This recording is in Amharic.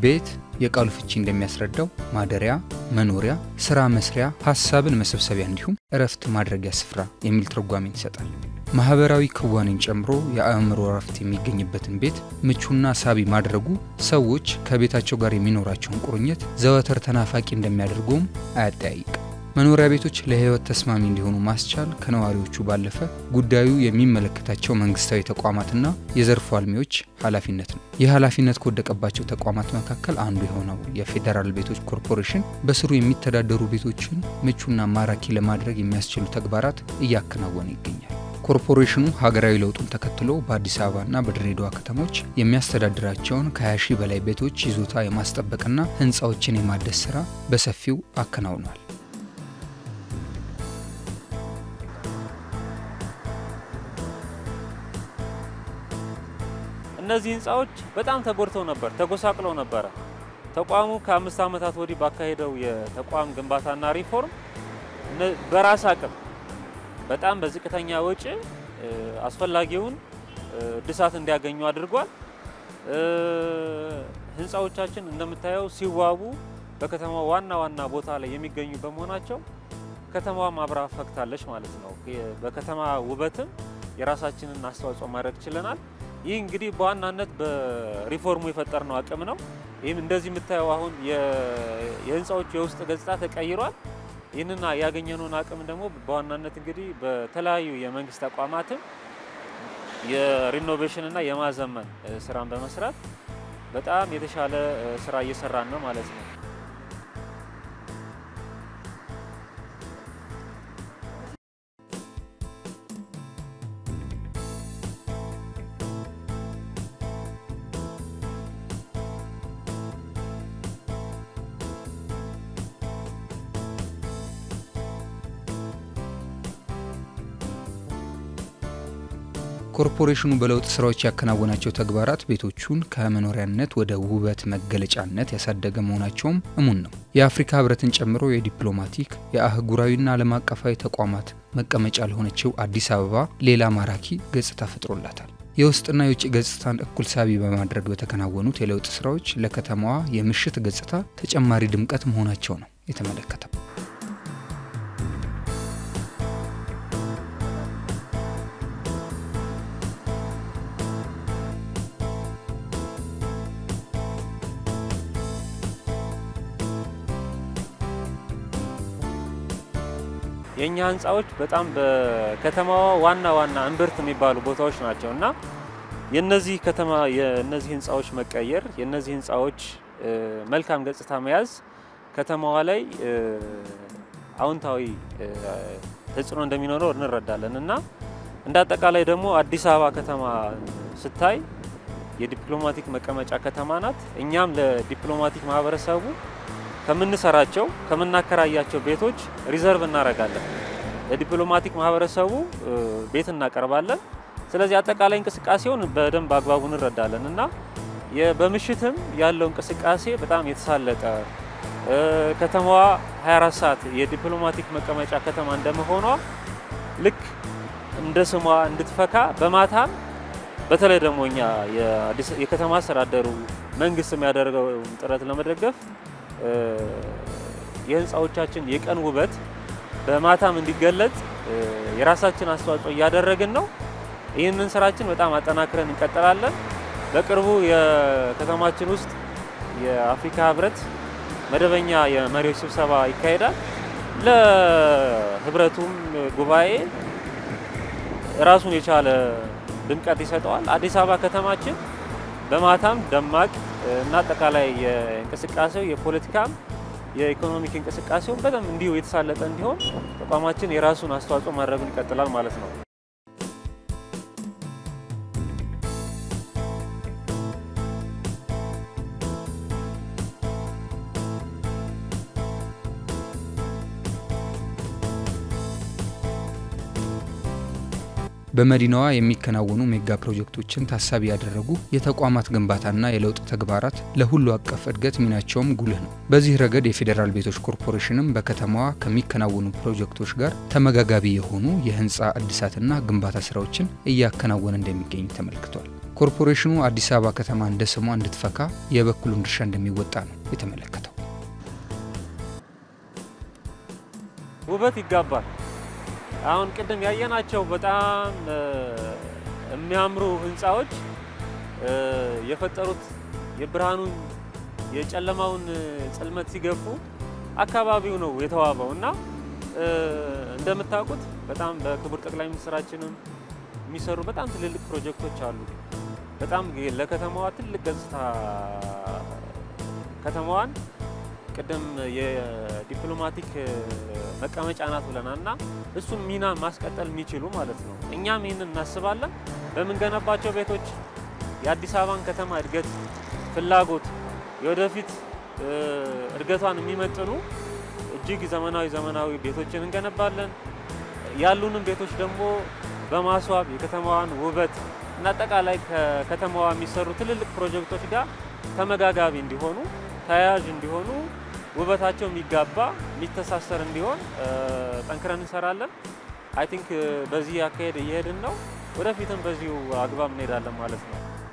ቤት የቃሉ ፍቺ እንደሚያስረዳው ማደሪያ፣ መኖሪያ፣ ስራ መስሪያ፣ ሀሳብን መሰብሰቢያ እንዲሁም እረፍት ማድረጊያ ስፍራ የሚል ትርጓሜን ይሰጣል። ማህበራዊ ክዋኔን ጨምሮ የአእምሮ እረፍት የሚገኝበትን ቤት ምቹና ሳቢ ማድረጉ ሰዎች ከቤታቸው ጋር የሚኖራቸውን ቁርኝት ዘወትር ተናፋቂ እንደሚያደርገውም አያጠያይቅም። መኖሪያ ቤቶች ለሕይወት ተስማሚ እንዲሆኑ ማስቻል ከነዋሪዎቹ ባለፈ ጉዳዩ የሚመለከታቸው መንግስታዊ ተቋማትና የዘርፉ አልሚዎች ኃላፊነት ነው። ይህ ኃላፊነት ከወደቀባቸው ተቋማት መካከል አንዱ የሆነው የፌዴራል ቤቶች ኮርፖሬሽን በስሩ የሚተዳደሩ ቤቶችን ምቹና ማራኪ ለማድረግ የሚያስችሉ ተግባራት እያከናወነ ይገኛል። ኮርፖሬሽኑ ሀገራዊ ለውጡን ተከትሎ በአዲስ አበባና በድሬዳዋ ከተሞች የሚያስተዳድራቸውን ከ20 ሺህ በላይ ቤቶች ይዞታ የማስጠበቅና ህንፃዎችን የማደስ ስራ በሰፊው አከናውኗል። እነዚህ ህንፃዎች በጣም ተጎድተው ነበር፣ ተጎሳቅለው ነበረ። ተቋሙ ከአምስት ዓመታት ወዲህ ባካሄደው የተቋም ግንባታና ሪፎርም በራስ አቅም በጣም በዝቅተኛ ወጪ አስፈላጊውን እድሳት እንዲያገኙ አድርጓል። ህንፃዎቻችን እንደምታየው ሲዋቡ በከተማ ዋና ዋና ቦታ ላይ የሚገኙ በመሆናቸው ከተማዋ ማብራ ፈክታለች ማለት ነው። በከተማ ውበትም የራሳችንን አስተዋጽኦ ማድረግ ችለናል። ይህ እንግዲህ በዋናነት በሪፎርሙ የፈጠርነው አቅም ነው። ይህም እንደዚህ የምታየው አሁን የህንፃዎቹ የውስጥ ገጽታ ተቀይሯል። ይህንን ያገኘነውን አቅም ደግሞ በዋናነት እንግዲህ በተለያዩ የመንግስት ተቋማትም የሪኖቬሽን እና የማዘመን ስራን በመስራት በጣም የተሻለ ስራ እየሰራን ነው ማለት ነው። ኮርፖሬሽኑ በለውጥ ስራዎች ያከናወናቸው ተግባራት ቤቶቹን ከመኖሪያነት ወደ ውበት መገለጫነት ያሳደገ መሆናቸውም እሙን ነው። የአፍሪካ ህብረትን ጨምሮ የዲፕሎማቲክ የአህጉራዊና ዓለም አቀፋዊ ተቋማት መቀመጫ ለሆነችው አዲስ አበባ ሌላ ማራኪ ገጽታ ፈጥሮላታል። የውስጥና የውጭ ገጽታን እኩል ሳቢ በማድረግ በተከናወኑት የለውጥ ስራዎች ለከተማዋ የምሽት ገጽታ ተጨማሪ ድምቀት መሆናቸው ነው የተመለከተው። የእኛ ህንፃዎች በጣም በከተማዋ ዋና ዋና እምብርት የሚባሉ ቦታዎች ናቸው እና የነዚህ ከተማ የነዚህ ህንፃዎች መቀየር የነዚህ ህንፃዎች መልካም ገጽታ መያዝ ከተማዋ ላይ አዎንታዊ ተጽዕኖ እንደሚኖረው እንረዳለን እና እንደ አጠቃላይ ደግሞ አዲስ አበባ ከተማ ስታይ የዲፕሎማቲክ መቀመጫ ከተማ ናት። እኛም ለዲፕሎማቲክ ማህበረሰቡ ከምንሰራቸው ከምናከራያቸው ቤቶች ሪዘርቭ እናደርጋለን። ለዲፕሎማቲክ ማህበረሰቡ ቤት እናቀርባለን። ስለዚህ አጠቃላይ እንቅስቃሴውን በደንብ አግባቡ እንረዳለን እና በምሽትም ያለው እንቅስቃሴ በጣም የተሳለጠ ከተማዋ 24 ሰዓት የዲፕሎማቲክ መቀመጫ ከተማ እንደመሆኗ ልክ እንደ ስሟ እንድትፈካ በማታም በተለይ ደግሞ እኛ የከተማ አስተዳደሩ መንግስት የሚያደርገውን ጥረት ለመደገፍ የህንፃዎቻችን የቀን ውበት በማታም እንዲገለጽ የራሳችን አስተዋጽኦ እያደረግን ነው። ይህንን ስራችን በጣም አጠናክረን እንቀጥላለን። በቅርቡ የከተማችን ውስጥ የአፍሪካ ህብረት መደበኛ የመሪዎች ስብሰባ ይካሄዳል። ለህብረቱም ጉባኤ ራሱን የቻለ ድምቀት ይሰጠዋል። አዲስ አበባ ከተማችን በማታም ደማቅ እና አጠቃላይ የእንቅስቃሴው የፖለቲካም የኢኮኖሚክ እንቅስቃሴውን በደንብ እንዲሁ የተሳለጠ እንዲሆን ተቋማችን የራሱን አስተዋጽኦ ማድረጉን ይቀጥላል ማለት ነው። በመዲናዋ የሚከናወኑ ሜጋ ፕሮጀክቶችን ታሳቢ ያደረጉ የተቋማት ግንባታና የለውጥ ተግባራት ለሁሉ አቀፍ እድገት ሚናቸውም ጉልህ ነው። በዚህ ረገድ የፌዴራል ቤቶች ኮርፖሬሽንም በከተማዋ ከሚከናወኑ ፕሮጀክቶች ጋር ተመጋጋቢ የሆኑ የህንፃ እድሳትና ግንባታ ስራዎችን እያከናወነ እንደሚገኝ ተመልክቷል። ኮርፖሬሽኑ አዲስ አበባ ከተማ እንደ ስሟ እንድትፈካ የበኩሉን ድርሻ እንደሚወጣ ነው የተመለከተው። ውበት ይጋባል። አሁን ቅድም ያየናቸው በጣም የሚያምሩ ህንፃዎች የፈጠሩት የብርሃኑን የጨለማውን ጽልመት ሲገፉ አካባቢው ነው የተዋበው እና እንደምታውቁት በጣም በክቡር ጠቅላይ ሚኒስትራችንም የሚሰሩ በጣም ትልልቅ ፕሮጀክቶች አሉ። በጣም ለከተማዋ ትልቅ ገጽታ ከተማዋን ቅድም የዲፕሎማቲክ መቀመጫ ናት ብለናል እና እሱን ሚና ማስቀጠል የሚችሉ ማለት ነው። እኛም ይህንን እናስባለን። በምንገነባቸው ቤቶች የአዲስ አበባን ከተማ እድገት ፍላጎት የወደፊት እድገቷን የሚመጥኑ እጅግ ዘመናዊ ዘመናዊ ቤቶችን እንገነባለን። ያሉንም ቤቶች ደግሞ በማስዋብ የከተማዋን ውበት እና አጠቃላይ ከከተማዋ የሚሰሩ ትልልቅ ፕሮጀክቶች ጋር ተመጋጋቢ እንዲሆኑ ተያያዥ እንዲሆኑ ውበታቸው የሚጋባ የሚተሳሰር እንዲሆን ጠንክረን እንሰራለን። አይ ቲንክ በዚህ አካሄድ እየሄድን ነው። ወደፊትም በዚሁ አግባብ እንሄዳለን ማለት ነው።